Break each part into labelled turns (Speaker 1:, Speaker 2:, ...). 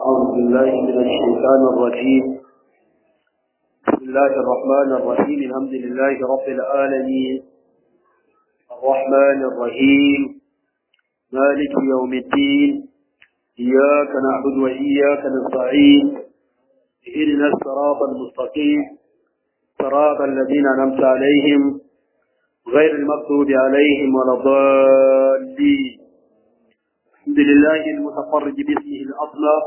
Speaker 1: أعوذ بالله من الشيطان الرجيم بسم الله الرحمن الرحيم الحمد لله رب العالمين الرحمن الرحيم مالك يوم الدين إياك نعبد وإياك نستعين اهدنا الصراط المستقيم صراط الذين أنعمت عليهم غير المغضوب عليهم ولا الضالين الحمد لله المتفرج باسمه الأصلى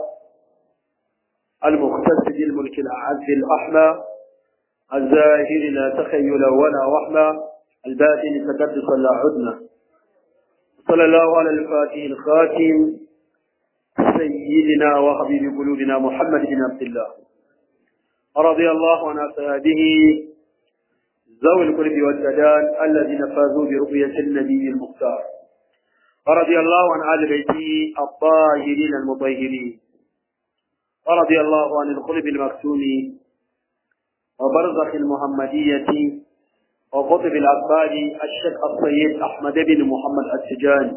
Speaker 1: المختص بالملك الأعز الأحمى الزاهر لا تخيل ولا وحمى الباطن تقدس لا عدنا صلى الله على الفاتح الخاتم سيدنا وحبيب قلوبنا محمد بن عبد الله رضي الله عن أصحابه ذوي القلب والسدان الذين فازوا برؤية النبي المختار ورضي الله عن آل بيته الطاهرين المطهرين ورضي الله عن القلب المكتوم وبرزخ المحمدية وقطب الأطفال الشيخ السيد أحمد بن محمد السجاني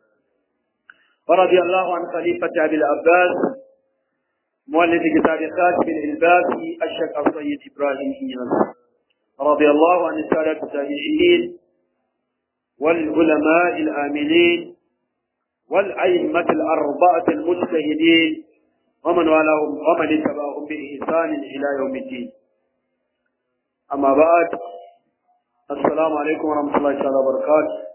Speaker 1: ورضي الله عن خليفة أبي العباس مؤلف كتاب خاتم الإلباسي الشيخ السيد إبراهيم إياس رضي الله عن السادة التابعين والعلماء الآمنين والأئمة الأربعة المجتهدين ومن والاهم ومن اتبعهم بإحسان إلى يوم الدين أما بعد السلام عليكم ورحمة الله تعالى وبركاته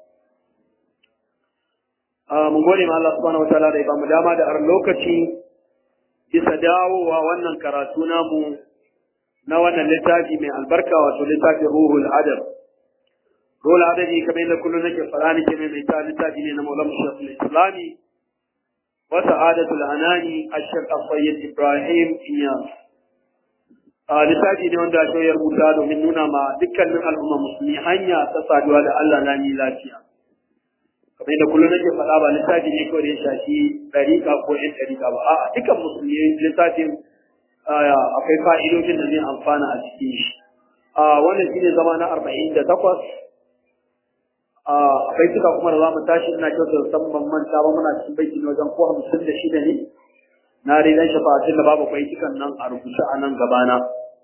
Speaker 1: mun gode ma Allah subhanahu wataala da ya bamu dama da aron lokaci bisa dawowa wannan karatu namu na wannan littafi mai albarka wato littafin ruhul adab ruhul adabi kamar yadda kullum nake fara nake mai mai ta littafi ne na maulana shekul islami wa sa'adatul anani ashaq as-sayyid ibrahim iyas a littafi ne wanda shi ya rubuta domin nuna ma dukkanin al'umma musulmi hanya ta saduwa da Allah lami lafiya kamar yadda kullum nake faɗa ba littafi ne kawai da ya shafi ɗariƙa ko ƴan ɗariƙa ba a'a dukkan musulmi littafin akwai fa'idojin da zai amfana a cikin shi. Wannan shi ne zama na arba'in da takwas. Akwai suka kuma da za mu tashi ina kyautar musamman manta ba muna cikin baiki na wajen ko hamsin da shida ne. Na ridan shafa'atun da babu baitukan nan a rubuce a nan gabana.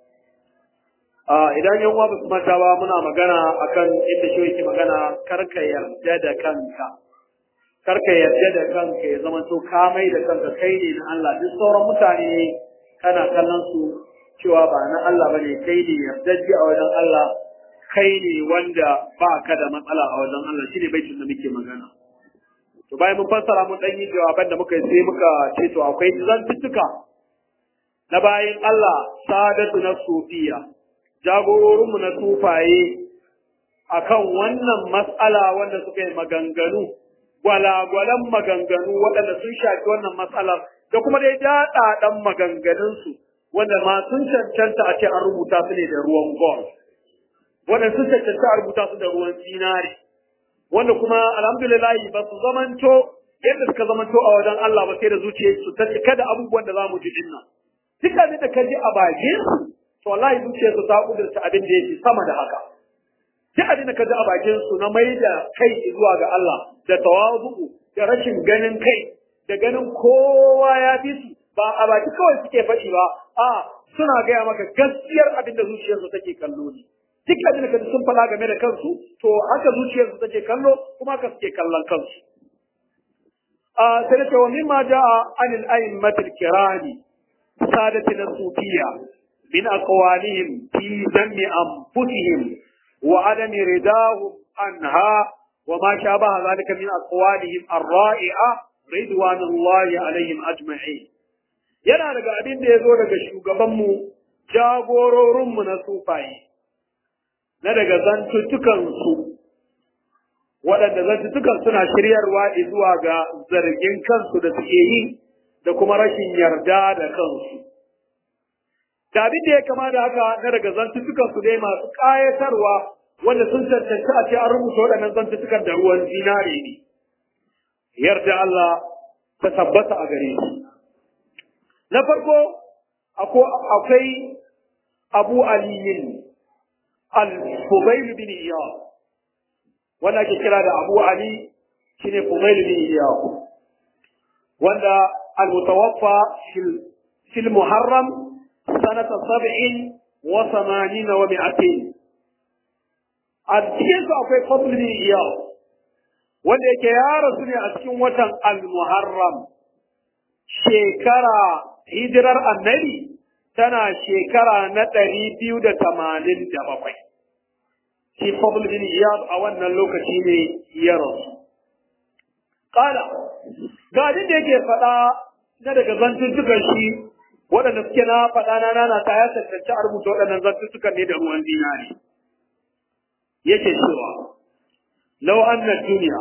Speaker 1: Idan yan uwa ba su manta ba muna magana akan inda shi yake magana karka yarda da kanka. Karka yarda da kanka ya zama to ka mai da kanka kai ne na Allah duk sauran mutane kana kallon su cewa ba na Allah bane kai ne yardajji a wajen Allah kai ne wanda ba ka da matsala a wajen Allah shine baitin da muke magana to bayan mun fassara mun dan yi jawaban da muka yi sai muka ce to akwai zantuttuka na bayan Allah sadatu na sufiya jagororinmu na tufaye akan wannan matsala wanda suka yi maganganu gwalagwalan maganganu waɗanda sun shafi wannan matsalar da kuma dai daɗaɗan maganganunsu wanda ma sun cancanta a ce an rubuta su ne da ruwan gold wanda sun cancanta a rubuta su da ruwan zinare wanda kuma alhamdulillahi ba su zamanto yadda suka zamanto a wajen Allah ba sai da zuciyarsu ta cika da abubuwan da za mu ji dinnan duk abin da ka ji a bakin su to wallahi zuciyarsu ta kudurta abin da yake sama da haka duk abin da ka ji a bakin su na mai da kai zuwa ga Allah da tawazu da rashin ganin kai da ganin kowa ya fi su ba a baki kawai suke faɗi ba a suna gaya maka gaskiyar abin da zuciyarsu take kallo ne duk abin da sun faɗa game da kansu to haka zuciyarsu take kallo kuma haka suke kallon kansu a sai da cewa mimma ja'a anil a'immatil kirami sadati na sufiya min aqwalihim fi zammi anfusihim wa adami ridahum anha wa ma shabaha zalika min aqwalihim ar-ra'i'a ridwanullahi alaihim ajma'in yana daga abin da ya zo daga shugabanmu jagororinmu na sufaye na daga zantuttukansu waɗanda zantuttukan suna shiryarwa zuwa ga zargin kansu da suke yi da kuma rashin yarda da kansu da abin da ya kama da haka na daga zantuttukansu dai masu ƙayatarwa wanda sun cancanci a ce an rubuta waɗannan zantuttukan da ruwan zinare ne yarda Allah ta tabbata a gare shi. Na farko akwai Abu Aliyin al-Fubayl bin Iyad wanda ake kira da Abu Ali shine Fubayl bin Iyad wanda المتوفى في في المحرم سنة سبع وثمانين ومئتين الدين أقوى فضل بن إياه wanda yake ya rasu ne a cikin watan al-muharram shekara hijirar annabi tana shekara na ɗari biyu da tamanin da bakwai shi fadl bin iyad a wannan lokaci ne ya rasu kala ga abin da yake faɗa na daga zantuttukan shi waɗanda suke na faɗa na nana ta ya tantance a rubuta waɗannan zantuttukan ne da ruwan dinari yake cewa lau anna duniya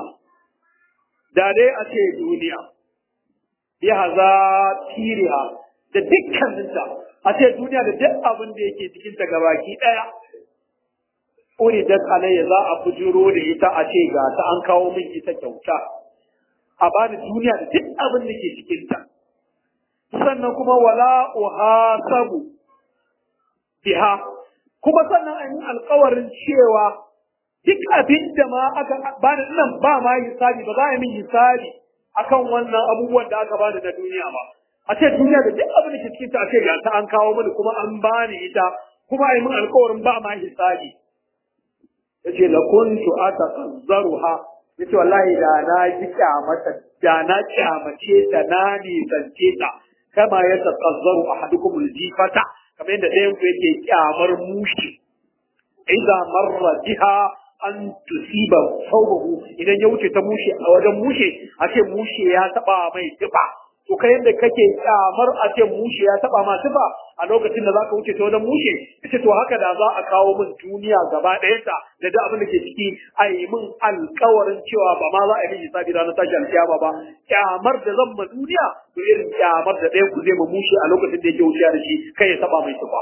Speaker 1: da dai a ce duniya bi haza tiriha da dukkaninta a ce duniya da duk abin da yake cikin ta gabaki ɗaya uridat alayya za a bujuro da ita a ce ga ta an kawo min ita kyauta a bani duniya da duk abin da ke cikin ta sannan kuma wala uhasabu biha kuma sannan an yi alkawarin cewa duk abin da ma aka bani nan ba ma hisabi ba za a yi min hisabi akan wannan abubuwan da aka bani na duniya ba a ce duniya da duk abin da ke cikin ta a ce ga ta an kawo mini kuma an bani ita kuma a yi min alkawarin ba ma hisabi yace la kuntu ataqazzaruha yace wallahi da na ji kyamata da na kyamace ta na nisance ta kama ya taqazzaru ahadukum aljifata kamar yadda ɗayan ku yake kyamar mushi idza marra biha an tusiba saubahu idan ya wuce ta mushe a wajen mushe a ce mushe ya taba mai tufa to kai yadda kake kyamar a ce mushe ya taba ma tufa a lokacin da zaka wuce ta wajen mushe ita to haka da za a kawo min duniya gaba ɗayanta da duk abin da ke ciki a yi min alkawarin cewa ba ma za a yi min hisabi ranar tashi alkiyama ba kyamar da zan ma duniya to irin kyamar da ɗayan ku zai ma mushe a lokacin da yake wuciya da shi kai ya taba mai tufa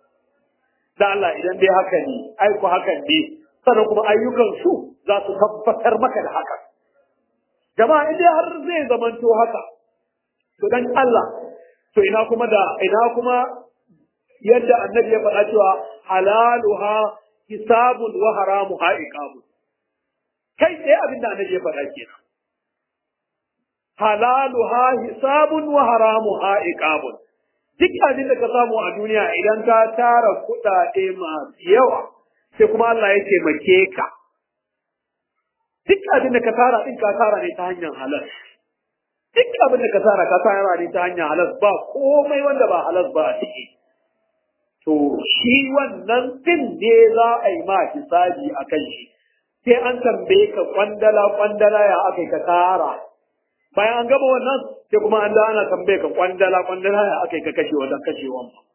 Speaker 1: da Allah idan dai haka ne ai ku hakan ne sannan kuma ayyukan su za su tabbatar maka da haka jama'a in dai har zai zamanto haka to dan Allah to ina kuma da ina kuma yadda annabi ya faɗa cewa halaluha hisabun wa haramuha iqabun kai sai abin da annabi ya faɗa kenan halaluha hisabun wa haramuha iqabun duk abin da ka samu a duniya idan ka tara kuɗaɗe masu yawa sai kuma Allah ya taimake ka duk abin da ka tara din ka tara ne ta hanyar halal duk abin da ka tara ka tara ne ta hanyar halal ba komai wanda ba halal ba a ciki to shi wannan din ne za a yi ma hisabi a kan shi sai an tambaye ka kwandala kwandala ya aka ka tara bayan an gama wannan sai kuma an da ana tambaye ka kwandala kwandala ya aka ka kashe wajen kashewan ba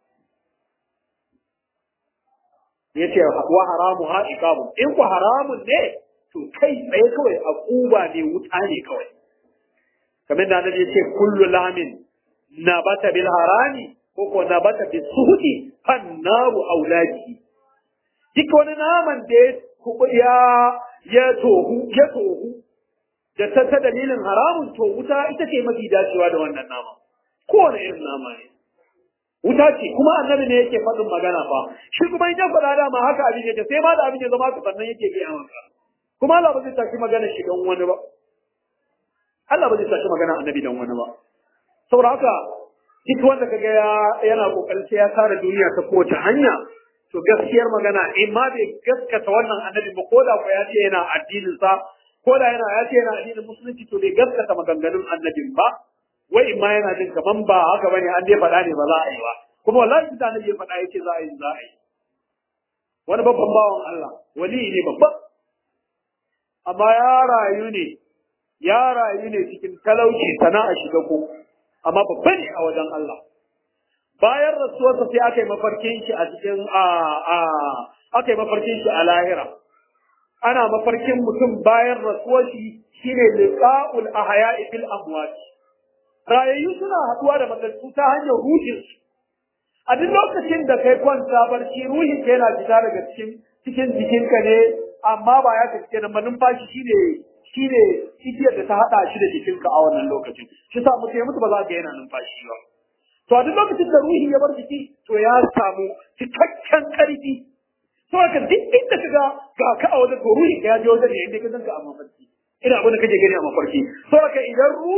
Speaker 1: yace wa haramu ha iqamu in ku haramun ne to kai tsaye kawai a kuba ne wuta ne kawai kamar da annabi yace kullu lamin nabata bil harami ko ko nabata bis suhudi fan naru auladi duk wani naman da ya ya tohu ya tohu da ta ta dalilin haramun to wuta ita ce mafi dacewa da wannan nama kowane irin nama ne wuta ce kuma annabi ne yake faɗin magana fa shi kuma in ya faɗa dama haka abin yake sai ma da abin ya zama ka sannan yake gaya maka kuma Allah ba zai tashi magana shi don wani ba Allah ba zai tashi magana annabi don wani ba saboda haka duk wanda kaga ya yana kokarin sai ya kare duniya ta kowace hanya to gaskiyar magana in ma bai gaskata wannan annabi ba ko da ko ya ce yana addinin sa ko da yana ya ce yana addinin musulunci to bai gaskata maganganun annabin ba wai in ma yana jin kaman ba haka bane an dai faɗa ne ba za a yi ba kuma wallahi da annabi ya faɗa yake za a yi za a yi wani babban bawan Allah wali ne babba amma ya rayu ne ya rayu ne cikin talauci sana'a shiga ko amma babba ne a wajen Allah bayan rasuwarsa sai aka yi mafarkin shi a cikin a a aka yi mafarkin shi a lahira ana mafarkin mutum bayan rasuwar shi shine liqa'ul ahya'i fil amwat rayayyu suna haduwa da matattu ta hanyar ruhin su a duk lokacin da kai kwanta barci ruhin ka yana fita daga cikin cikin jikinka ne amma ba ya tafi kenan ba numfashi shine shine igiyar da ta hada shi da jikinka a wannan lokacin shi sa mutum ya mutu ba za ka yana numfashi ba to a duk lokacin da ruhi ya bar jiki to ya samu cikakken karfi to haka duk inda ka ga ga ka a wajen to ruhi ka ya je wajen ne inda ka zanka a mafarki ina abin da kake gani a mafarki to haka idan ruhi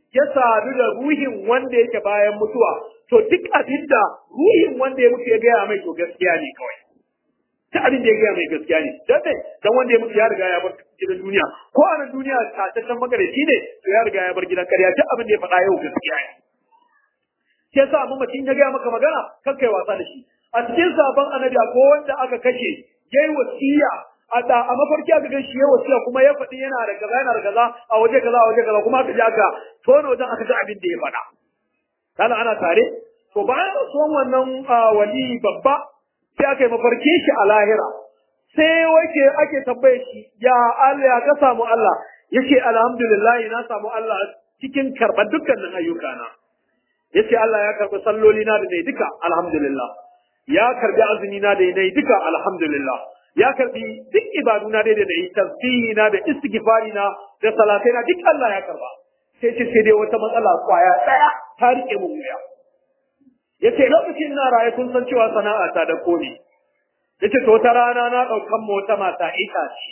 Speaker 1: ya sadu da ruhin wanda yake bayan mutuwa to duk abin da ruhin wanda ya mutu ya gaya mai to gaskiya ne kawai ta abin da ya gaya mai gaskiya ne dan dai dan wanda ya mutu ya riga ya bar gidan duniya ko a nan duniya tataccen magaraci ne to ya riga ya bar gidan karya duk abin da ya faɗa yau gaskiya ne shi yasa amma mutum ya gaya maka magana kan kai wasa da shi a cikin sabon annabi ko wanda aka kashe yayi wasiya a da a mafarki aka gan shi yayi wasiya kuma ya faɗi yana da kaza yana da kaza a waje kaza a waje kaza kuma aka ji aka tono wajen aka ji abin da ya faɗa kana ana tare to bayan rasuwan wannan wali babba sai aka yi mafarki shi a lahira sai wace ake tambaye shi ya Allah ya ka samu Allah yace alhamdulillah na samu Allah cikin karɓar dukkanin ayyukana yace Allah ya karɓi salloli na da nayi duka alhamdulillah ya karɓi azumi na da nayi duka alhamdulillah ya karɓi duk ibadu na da nayi tasbihi na da istighfari na da salatai na duk Allah ya karɓa sai ce sai dai wata matsala kwaya daya ta rike mun wuya yace lokacin na raye kun san cewa sana'a ta da kone yace to wata rana na daukan mu wata mata itace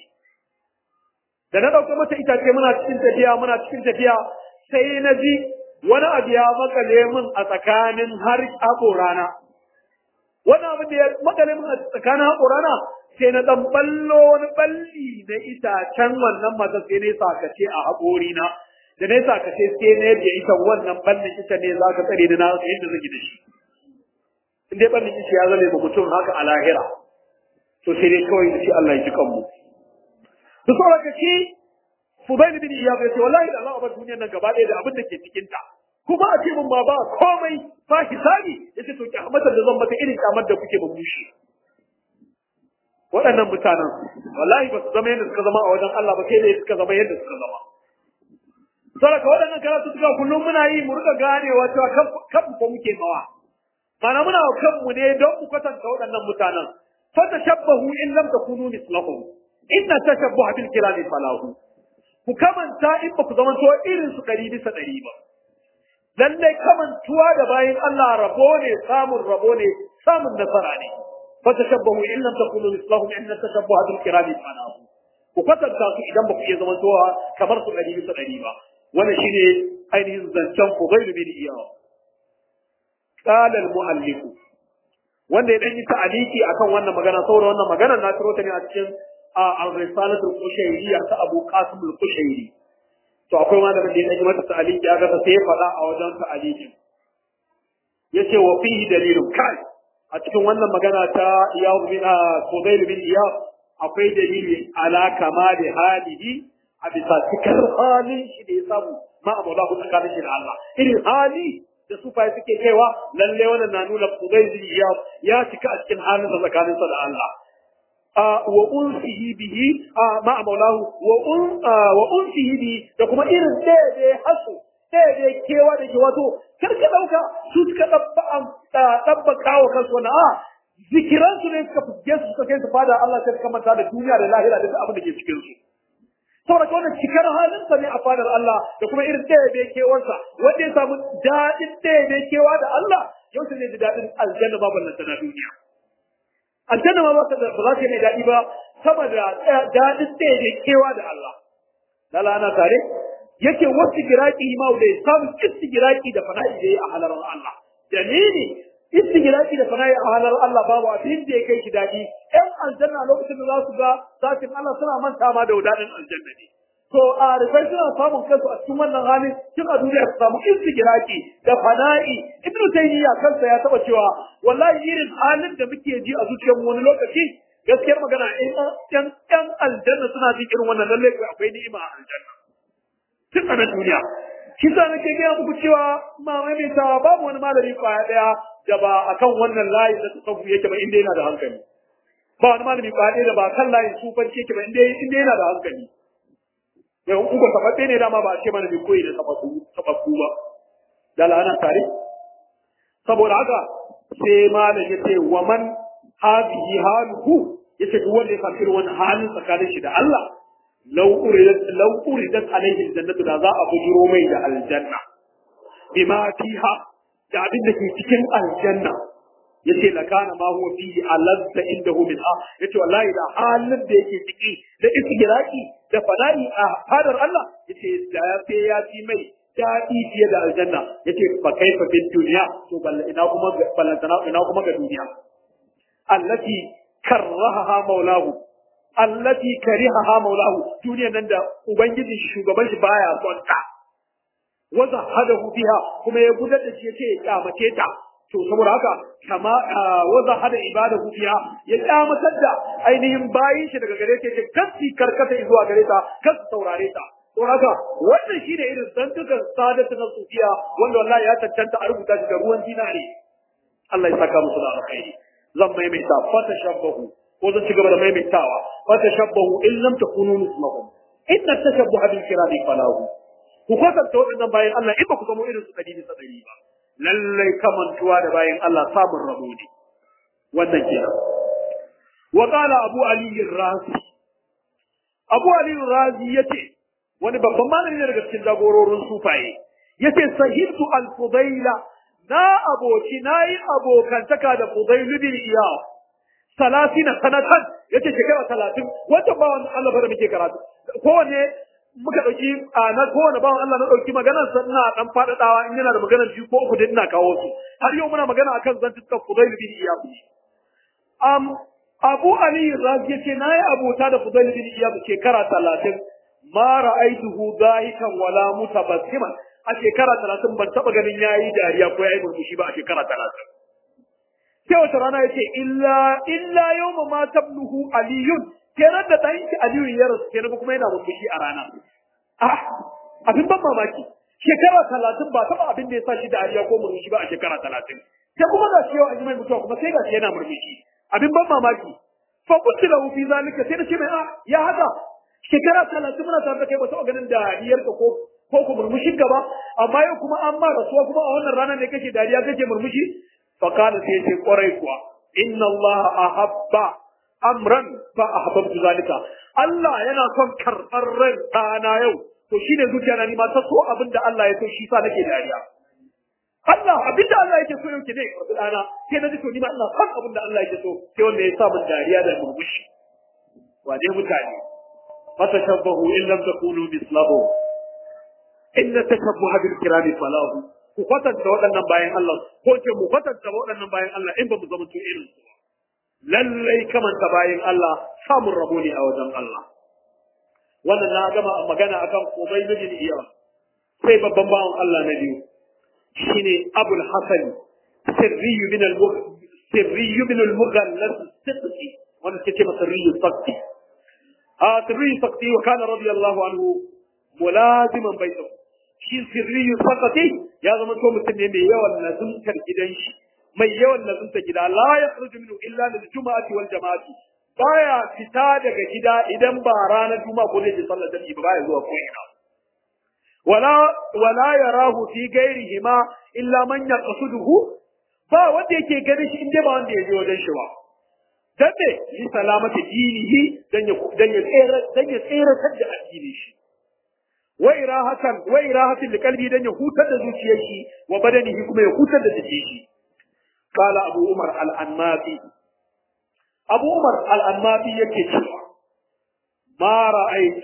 Speaker 1: da na dauka mata itace muna cikin tafiya muna cikin tafiya sai na ji wani abu ya makale min a tsakanin har haƙorana wani abu da ya makale min a tsakanin haƙorana sai na dan ballo wani balli na itacen wannan mata sai ne sakace a haƙorina da na sakace sai na yadda ita wannan ballin ita ne za ka tsare da na yadda zai da shi in dai ballin ita ya zame ba mutum haka a lahira to sai dai kawai da shi Allah ya ji kanmu da sauran ka ce Fudail bin Iyad ya ce wallahi da Allah ba duniyar nan gaba ɗaya da abin da ke cikin ta kuma a ce mun ba ba komai fa hisabi yace to kyamatar da zan mata irin kyamar da kuke ba mushi waɗannan mutanen wallahi ba su zama yadda suka zama a wajen Allah ba sai dai suka zama yadda suka zama Saraka waɗannan karatu suka kullum muna yi mu rika ganewa cewa kan ko muke mawa. Mana muna wa kanmu ne don mu kwatanta waɗannan mutanen. Fata shabbahu in lam takunu mislahum. Inna tashabbuha bil kirami falahu. Ku kamanta in ba ku zama to irin su ɗari bisa ɗari ba. Lallai kamantuwa da bayan Allah rabo ne samun rabo ne samun nasara ne. Fata shabbahu in lam takunu mislahum inna tashabbuha bil kirami falahu. Ku kwatanta su idan ba ku iya zama kamar su ɗari bisa ɗari ba. wannan shine ainihin zancen Fudayl bin Iyad qala al-muallif wanda ya dan yi ta'aliki akan wannan magana saboda wannan magana na tiro ta ne a cikin al-risalatul qushayriyya ta Abu Qasim al-Qushayri to akwai malamin da ya dan yi mata ta'aliki aka ta sai faɗa a wajen ta'alikin yace wa fihi dalilun kai a cikin wannan magana ta Iyad bin Fudayl bin Iyad akwai dalili ala kamali halihi a bisa cikar halin shi da ya samu ma a maulahu tsakanin shi da Allah irin hali da su fayi suke kaiwa lalle wannan na nuna Fudayl ya ya cika a cikin halin sa tsakanin sa da Allah wa unsihi bihi ma a maulahu wa un wa unsihi bihi da kuma irin daidai hasu daidai kewa da ke wato kar ka dauka su suka dabba dabba kawo kansu wannan a zikiransu ne suka fuske su suka kai su fada Allah sai suka manta da duniya da lahira da duk abin da ke cikin su saboda wannan cikar halinsa ne a fadar Allah da kuma irin ɗaya bai kewarsa wanda ya samu daɗin ɗaya bai kewa da Allah yau ne da daɗin aljanna ba ballanta na duniya aljanna ma ba ta da ba za ta mai daɗi ba sama da daɗin ɗaya bai kewa da Allah lala ana tare yake wasu giraki ma da ya samu istigiraki da fana'i da ya a halarar Allah dalili istigiraki da fana'i a halarar Allah babu abin da ya kai shi daɗi ƴan aljanna lokacin da za su ga zafin Allah suna manta ma da daɗin aljanna ne to a rufai suna samun kansu a cikin wannan halin tun a duniya su samu istigiraki da fana'i ibn taymiya kansa ya taba cewa wallahi irin halin da muke ji a zuciyar wani lokaci gaskiyar magana in ƴan ƴan aljanna suna jin irin wannan lalle akwai ni'ima a aljanna tun a nan duniya shi sa nake gaya muku cewa ma maimaita babu wani malami kwaya daya da ba akan wannan layin da tasawuf yake ba inda yana da hankali ba wani malami kwaya daya da ba kan layin sufanci yake ba inda inda yana da hankali yau in ko tabbace ne dama ba a ce mana bai koyi da tabbaku tabbaku ba da la'ana tare saboda haka sai malam yace wa man hadhihi haluhu yace duk wanda ya samu irin wannan halin tsakanin shi da Allah law uridat law uridat alayhi aljannatu da za a bujiro mai da aljanna bima fiha da abin da ke cikin aljanna yace la kana ma huwa fihi alazza indahu min ah yace wallahi da halin da yake ciki da istigraki da fada'i a fadar Allah yace da ya fi ya ci mai daɗi fiye da aljanna yace fa kaifa fid dunya to balla ina kuma ballantana ina kuma ga duniya allati karraha maulahu allati karihaha maulahu duniya nan da ubangiji shugaban shi baya son ta wa zahadahu biha kuma ya gudar da shi yace ya kyamace ta to saboda haka kama wa zahada ibadahu biha ya kyamatar da ainihin bayin shi daga gare ta yace kasi karkata zuwa gare ta kasi saurare ta to haka wannan shine irin zantukan sadatu na sufiya wanda wallahi ya tantanta a rubuta shi da ruwan dinari Allah ya saka musu da alkhairi zan maimaita fata shabbahu ko zan ci gaba da maimaitawa fata shabbahu in lam takunu mislahum inna tashabbuha bil kirami falahu ku kwatanta waɗannan bayan Allah in ba ku zama irin su ɗari bisa ɗari ba lallai kamantuwa da bayan Allah samun rabo ne wannan kenan wa qala abu ali razi abu ali razi yace wani babban malami ne daga cikin jagororin sufaye yace sahibtu al fudaila na aboci nayi abokantaka da fudail bin iyad salasina sanatan yace shekara talatin wata ba wannan Allah bar muke karatu kowanne muka dauki a na kowane bawan Allah na dauki maganar sa ina dan fadadawa in yana da maganar biyu ko uku din ina kawo su har yau muna magana akan zantukan Fudail bin Iyad um Abu Ali Razi yace nayi abota da Fudail bin Iyad shekara 30 ma ra'aituhu dahikan wala mutabassiman a shekara 30 ban taba ganin yayi dariya ko yayi murmushi ba a shekara 30 sai wata rana yace illa illa yawma ma tabluhu aliyun kenan da ɗan shi Aliyu ya rasu kenan kuma yana murmushi a rana. Ah, abin ban mamaki. Shekara talatin ba taɓa abin da ya sa shi da ariya ko murmushi ba a shekara talatin. Sai kuma ga shi yau an yi mai mutuwa kuma sai ga shi yana murmushi. Abin ban mamaki. Fa kuntu lahu fi zalika sai na ce mai ah ya haka. Shekara talatin muna tare da kai ba taɓa ganin dariyarka ko ko ku murmushin ka ba amma yau kuma an ma rasuwa kuma a wannan ranar ne kake dariya kake murmushi. Fa kana sai ya ce kwarai kuwa. Inna Allah ahabba amran fa ahbabtu zalika Allah yana son karɓar ran ɗana yau to shine zuciya na ni ma ta so abin da Allah ya so shi sa nake dariya Allah abin da Allah yake so yau ke ne karɓi ɗana sai na ji to ni ma ina son abin da Allah yake so sai wanda ya sa min dariya da murmushi wane mutane fatashabbahu in lam takunu mislahu inna tashabbuha bil kirami falahu ku kwatanta waɗannan bayan Allah ko ce mu kwatanta waɗannan bayan Allah in ba mu zama to irin su ba lallai kamanta bayan Allah samun rabo ne a wajen Allah. Wannan na gama magana akan Ubay bin Iyad. Sai babban bawan Allah na biyu shine Abul Hasan Sirri bin al Sirri bin al-Mughallas Sidqi wanda suke masa Sirri Sakti. A Sirri Sakti wa kana radiyallahu anhu mulaziman baitahu. Shi Sirri Sakti ya zama to mutum ne mai yawan lazumtar gidan shi. mai yawan lazunta gida la ya khruju minhu illa lil juma'ati wal jama'ati baya fita daga gida idan ba ranar juma'a ko zai je sallar jami'i ba baya zuwa ko ina wala wala yarahu fi ghairihima illa man yaqsuduhu ba wanda yake ganin shi inda ba wanda ya je wajen shi ba dan me li salamati dinihi dan ya dan ya tsere dan ya tsere da addinin shi wa irahatan wa irahatin liqalbi dan ya hutar da zuciyar shi wa badanihi kuma ya hutar da jikin shi قال أبو عمر الأنماطي أبو عمر الأنماطي يكتب ما رأيت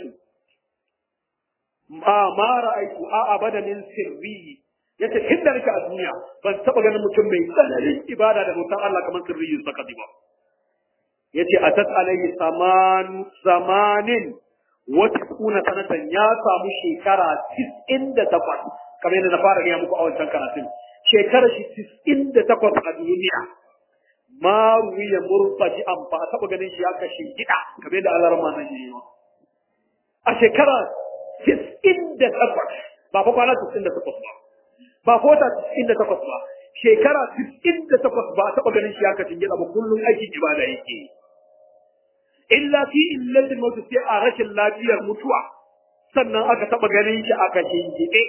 Speaker 1: ما ما رأيت أبدا من سري yace tun da nake a duniya ban taba ganin mutum mai tsananin ibada da bautan Allah kamar sirri saka ba yace atat alayhi saman zamanin wa tisuna sanatan ya samu shekara 98 kamar yadda na fara gaya muku a wancan karatun shekarar shi tis'in da takwas a duniya ma ruwiya murfaji an ba a taɓa ganin shi ya kashe gida kamar da Allah rama nan yi a shekara tis'in da takwas ba fa kwana tis'in da takwas ba ba fa wata tis'in da takwas ba shekara tis'in da takwas ba a taɓa ganin shi ya kashe gida ba kullum aikin ibada yake illa fi illatil maut sai a rashin lafiyar mutuwa sannan aka taɓa ganin shi aka shingiɗe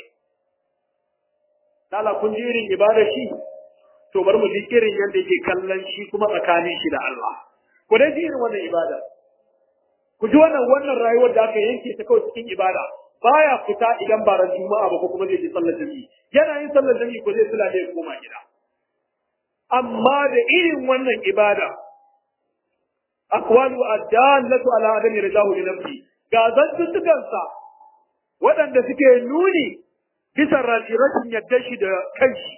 Speaker 1: Lala kun ji irin ibadar shi, to bari mu ji irin yadda yake kallon shi kuma tsakanin shi da Allah. Ku dai ji irin wannan ibada. Ku ji wannan wannan rayuwar da aka yanke ta kawai cikin ibada. Baya fita idan ba ran Juma'a ba ko kuma zai je sallar jami'i. Yana yin sallar jami'i ko zai sula da ya koma gida. Amma da irin wannan ibada aqwalu ad-dallatu ala adami ridahu li nafsi ga zantuttukansa waɗanda suke nuni bisa rashin yadda shi da kanshi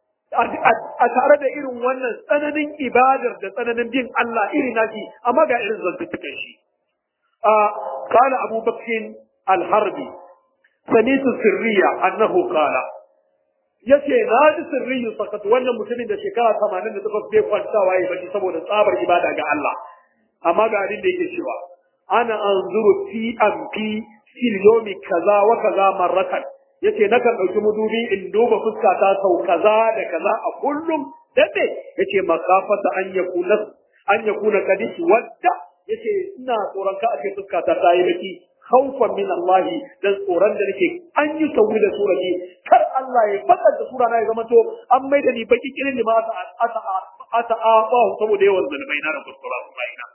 Speaker 1: a tare da irin wannan tsananin ibadar da tsananin bin Allah iri nashi amma ga irin zantukan shi a kana Abu Bakr al-Harbi samitu sirriya annahu qala yace na ji sirriyu sakat wannan mutumin da shekara 88 bai kwantawa yayi baki saboda tsabar ibada ga Allah amma ga abin da yake cewa ana anzuru fi amfi fil yomi kaza wa kaza marratan yace nakan dauki mudubi in duba fuska ta sau kaza da kaza a kullum dan me yace makafata an yakuna an yakuna kadis wadda yace ina tsoron ka a ce fuska ta tayi baki khawfan min Allah dan tsoron da nake an yi sauri da surati kar Allah ya fadar da sura na ya zama to an maida ni baki kirin ma ata ata ata ata saboda yawan zulmai na da kuskura baina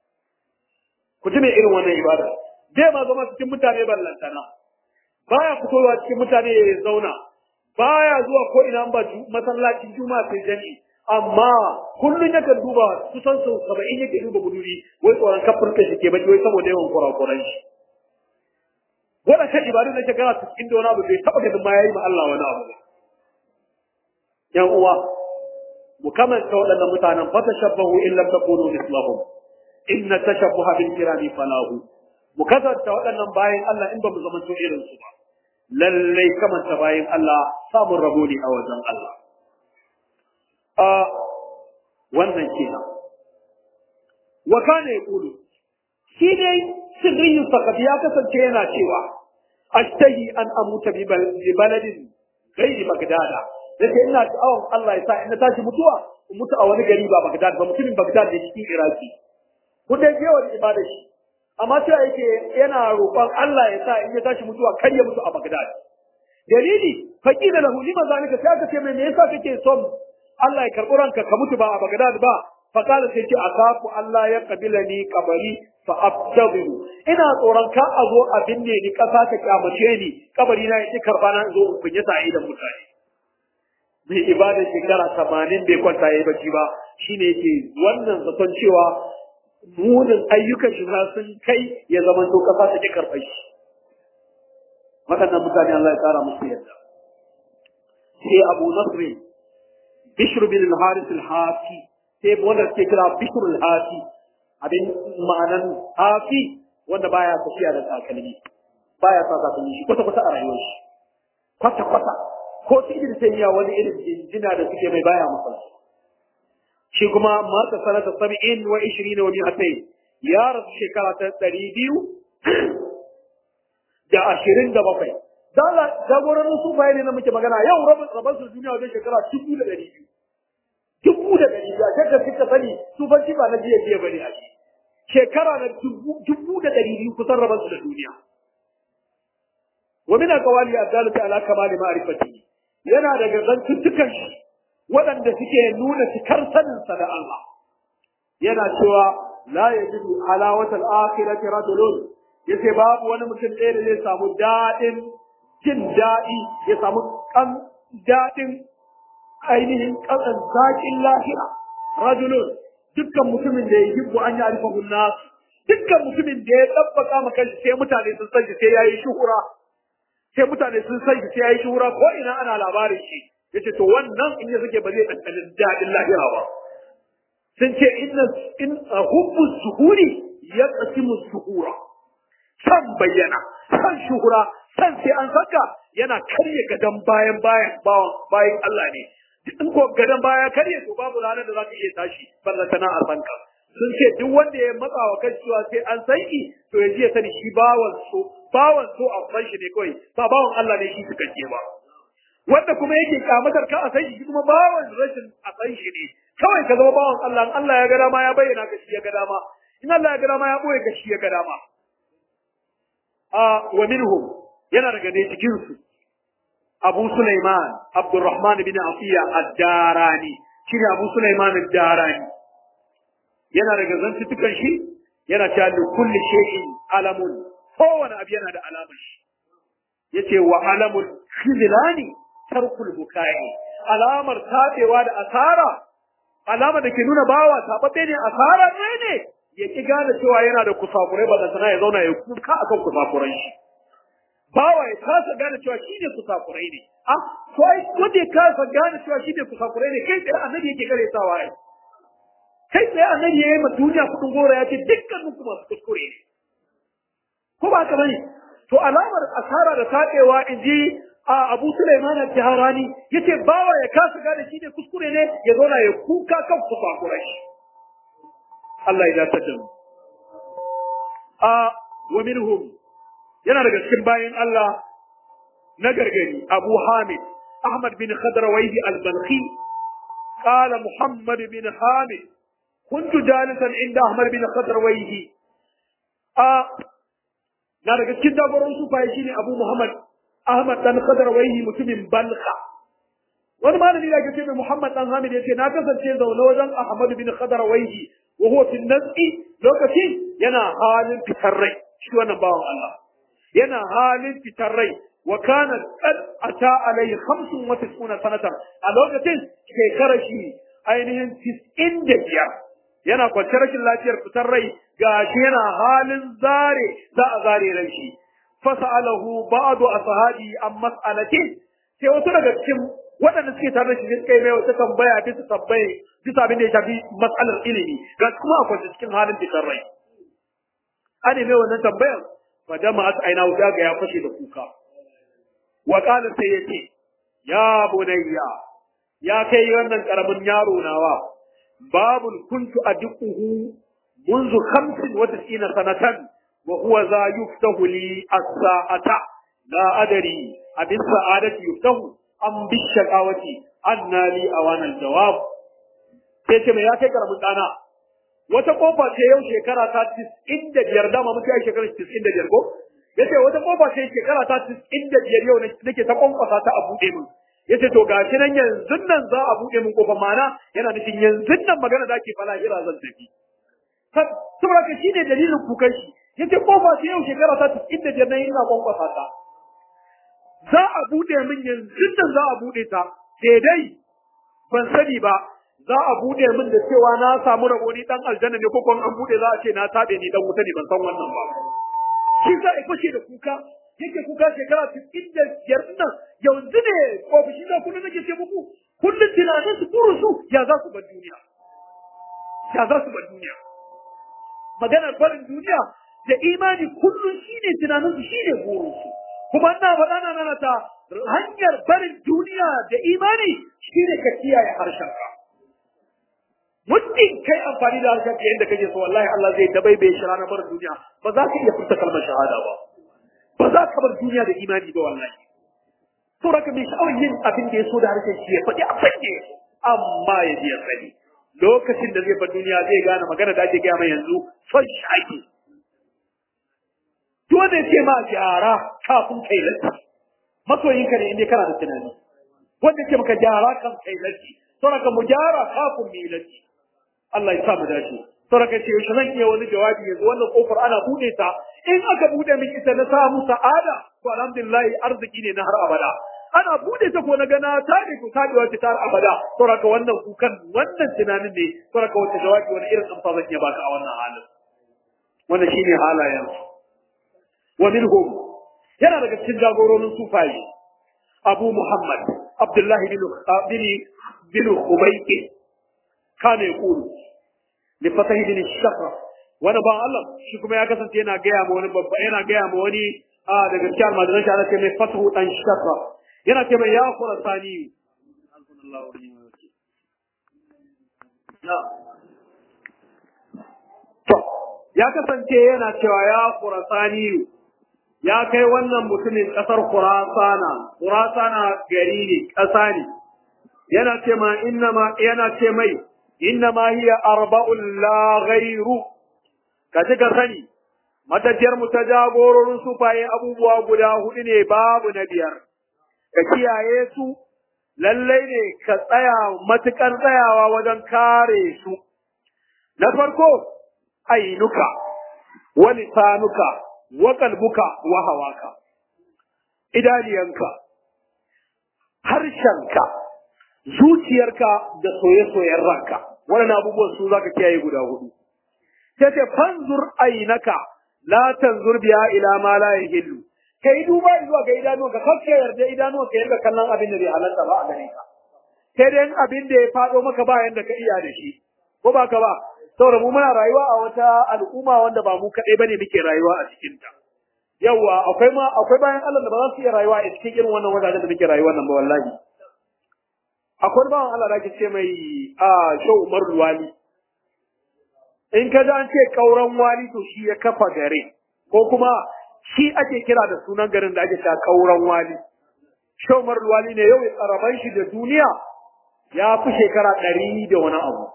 Speaker 1: ku ji me irin wannan ibada zai ma zama cikin mutane ballantana baya fitowa cikin mutane ya zauna baya zuwa ko ina ba masallacin juma'a sai jami'i amma kullun yakan duba kusan sau saba'in yake duba buduri wai tsoron kafin ka shi ke baki wai saboda yawan kurakuran shi waɗannan ibadu da shekara cikin da wani abu bai taɓa ganin ma yayi ma Allah wani abu yan uwa mu kamanta waɗannan mutanen fa tashabbahu in lam takunu mislahum inna tashabbuha bil kirami falahu mu kasanta waɗannan bayan Allah in ba mu zama irin su ba lallai kamanta bayan Allah samun rabo ne a wajen Allah a wannan kenan wa kana yaqulu shi dai sirrin faqat ya kasance yana cewa ashtahi an amuta bi baladin ghairi bagdada yace ina sha'awar Allah ya sa in na tashi mutuwa in mutu a wani gari ba Baghdad ba mutumin Baghdad ne cikin Iraki ku dai je wa ibada shi amma cewa yake yana roƙon Allah ya sa in ya tashi mutuwa kar ya mutu a Baghdad dalili faqila lahu lima zalika sai aka ce mai me yasa kake son Allah ya karɓi ranka ka mutu ba a Baghdad ba faqala sai ce akafu Allah ya kabila ni kabari fa abtadiru ina tsoron ka a zo a binne ni kasa ta kyamace ni kabari na yake karba na zo in kunya sa idan mutane mai ibada shekara tamanin bai kwanta ya yi bacci ba shine yake wannan zaton cewa munin ayyukan shi za sun kai ya zama to kasa ta ki karɓar shi waɗannan mutane Allah ya tsara musu yadda sai Abu Nasr Bishr bin al-Harith al-Hafi sai wanda suke kira Bishr al-Hafi abin ma'anan Hafi wanda baya tafiya da takalmi baya sa takalmi shi kwata kwata a rayuwar shi kwata kwata ko su idin sai ya wani irin jinjina da suke mai baya musu shi kuma mata sanata sab'in wa ishirin wa mi'atain ya rasu shekara ta ɗari biyu da ashirin da bakwai dala jagororin su ne na muke magana yau rabin rabin su duniya wajen shekara dubu da ɗari biyu dubu da ɗari biyu a shekar suka sani su ban ba na jiya jiya bane a shi shekara na dubu da ɗari biyu kusan rabin su da duniya wa min aqwali adalati ala kamali ma'rifatihi yana daga zantuttukan shi waɗanda suke nuna cikar saninsa da Allah yana cewa la yajidu alawatal akhirati rajulun yace babu wani mutum ɗaya da zai samu daɗin jin daɗi ya samu kan daɗin ainihin ƙasan zaƙin lahira rajulun dukkan mutumin da ya yi an yi alfahun nasu dukkan mutumin da ya ɗabbaka maka sai mutane sun san shi sai ya yi shuhura sai mutane sun san shi sai ya yi shuhura ko ina ana labarin shi yace to wannan in ya sake ba zai ɗanɗanin daɗin lahira ba sun ce inna in hubbu suhuri ya qasimu suhura san bayyana san shuhura san sai an saka yana karye gadan bayan bayan bayan Allah ne in ko gadan baya karye to babu ranar da za ka iya tashi ballantana a sanka sun ce duk wanda ya matsa wa kan cewa sai an san shi to ya ji ya sani shi bawan so bawan so a san shi ne kawai ba bawan Allah ne shi cikakke ba wanda kuma yake kamatar ka a san shi kuma bawan rashin a san shi ne kawai ka zama bawan Allah in Allah ya ga dama ya bayyana ka shi ya ga dama in Allah ya ga dama ya boye ka shi ya ga dama a wa minhum yana daga ne cikin su Abu Sulaiman Abdurrahman bin Afiya ad-Darani shine Abu Sulaiman ad-Darani yana daga zantutukan shi yana cewa li kulli shay'in alamun kowane abu yana da alamar shi yace wa alamul khizlani tarkul bukai alamar tabewa da asara alamar da ke nuna bawa tababbe ne asara ne ne ya ki gane cewa yana da kusakurai ba da sana ya zauna ya kuka akan kusakuran shi bawa ya kasa gane cewa shi ne kusakurai ne ah to ai wanda ya kasa gane cewa shi ne kusakurai ne kai tsaye annabi yake kare sawa ai kai tsaye annabi ya yi ma duniya kudin gora ya ce dukkanin ku masu kuskure ne ko ba haka bane to alamar asara da taɓewa in ji a Abu Sulaiman al-Jaharani yace bawa ya kasa gane shi ne kuskure ne ya zauna ya kuka kan kusakurai Allah ya dace da mu a wa minhum yana daga cikin bayan Allah na gargari Abu Hamid Ahmad bin Khadrawayhi al-Balkhi قال محمد بن حامد كنت جالسا عند أحمد بن خضرويه آه na daga cikin dabarun sufaye shine Abu Muhammad Ahmad dan Khadrawayhi mutumin Balkha wani malami da ke ce Muhammad dan Hamid yace na kasance zaune wajen Ahmad bin Khadrawayhi wa huwa fi nazi lokaci yana halin fitar rai shi wannan bawan Allah yana halin fitar rai wa kana qad ata alai 95 sanatan a lokacin shekarar shi ainihin 95 yana kwance rashin lafiyar fitar rai gashi yana halin zare za a zare ran shi fasalahu ba'du ashabi an mas'alati sai wasu daga cikin waɗanda suke tare da shi suka yi mai wata tambaya bisa tambaye bisa abin da ya shafi mas'alar ilimi ga kuma a kwance cikin halin fitar rai an mai wannan tambayar fa dama as aina wuta ga ya fashe da kuka wa qala sai yace ya bunayya ya kai wannan karamin yaro nawa babun kuntu adquhu منذ خمس وتسعين سنة وهو ذا يفتح لي الساعة لا أدري أبي السعادة يفتح أم بالشقاوة أن لي أوان الجواب sai mai ya kai karamin ɗana wata kofa ce yau shekara ta tis'in da biyar dama muka yi shekara tis'in da biyar ko ya ce wata kofa ce shekara ta tis'in da biyar yau nake ta kwankwasa ta a buɗe min ya ce to ga shi nan yanzu nan za a buɗe min kofa mana yana nufin yanzu nan magana da ake fala ira zan tafi saboda ka shi ne dalilin kukan shi ya ce kofa ce yau shekara ta tis'in da biyar na ina kwankwasa ta za a buɗe min yanzu nan za a buɗe ta sai dai ban sani ba za a bude min da cewa na samu rabo ni dan aljanna ne ko kuma an bude za a ce na tabe ni dan wuta ne ban san wannan ba shi za a fashe da kuka yake kuka shekara 95 nan yanzu ne ofishi da kullun nake ce muku kullun tunanin su kuru su ya za su bar duniya ya za su bar duniya maganar barin duniya da imani kullun shine tunanin su shine burin su kuma ina faɗa na nana ta hanyar barin duniya da imani shine ka kiyaye harshen ka muddin kai amfani da harshen ka yadda kake so wallahi Allah zai dabaibaye shi ranar bar duniya ba za ka iya furta kalmar shahada ba ba za ka bar duniya da imani ba wallahi to raka mai sha'awar yin abin da ya so da harshen shi ya faɗi abin da ya so amma ya ji ya sani lokacin da zai bar duniya zai gane magana da ake gaya mai yanzu son shi ake dole ce ma gyara kafin kai latti masoyinka ne inda kana da tunani wanda ce maka gyara kan kai latti saboda mu gyara kafin mu yi latti Allah ya sa mu dace saboda ce yaushe zan iya wani jawabi yanzu wannan kofar ana bude ta in aka bude min ita na samu sa'ada to alhamdulillah arziki ne na har abada ana bude ta ko na gana ta ne ko kadewa ta har abada saboda wannan kukan wannan tunanin ne saboda wata jawabi wani irin amsa zan iya baka a wannan halin wannan shine halayen wa minhum yana daga cikin jagororin sufaye abu muhammad abdullahi bin bin bin ubayy kana yaqulu li fatahi bin shafra wani ba Allah shi kuma ya kasance yana gaya ma wani babba yana gaya ma wani a daga cikin almajiran shi ana ce mai fatahu dan shafra yana ce mai ya khurasani to ya kasance yana cewa ya khurasani ya kai wannan mutumin ƙasar Khurasana, Khurasana gari ne, ƙasa ne, yana ce ma inna ma yana ce mai inna ma hiya arba'un la ghairu ka ji ka sani matajiyar mu ta jagororin sufaye abubuwa guda hudu ne babu na biyar ka kiyaye su lallai ne ka tsaya matukar tsayawa wajen kare su na farko ainuka wa lisanuka wa kalbuka wa hawaka idaniyanka harshenka zuciyarka da soye-soyen ranka wannan abubuwan su zaka kiyaye guda hudu sai ce fanzur ainaka la tanzur biya ila ma la yahillu ka yi duba zuwa ga idanuwa ka kake yarda idanuwa ka yarda kallon abin da bai halatta ba a gare ka sai dai abin da ya faɗo maka ba yanda ka iya da shi ko ba ka ba saboda mu muna rayuwa a wata al'umma wanda ba mu kaɗai bane muke rayuwa a cikin ta yawa akwai ma akwai bayan Allah da ba za su iya rayuwa a cikin irin wannan wajajen da muke rayuwa nan ba wallahi akwai bawan Allah da ake ce mai a Shehu Umar Luwali in ka ji an ce kauran wali to shi ya kafa gare ko kuma shi ake kira da sunan garin da ake cewa kauran wali Shehu Umar Luwali ne yau tsaraban shi da duniya ya fi shekara ɗari da wani abu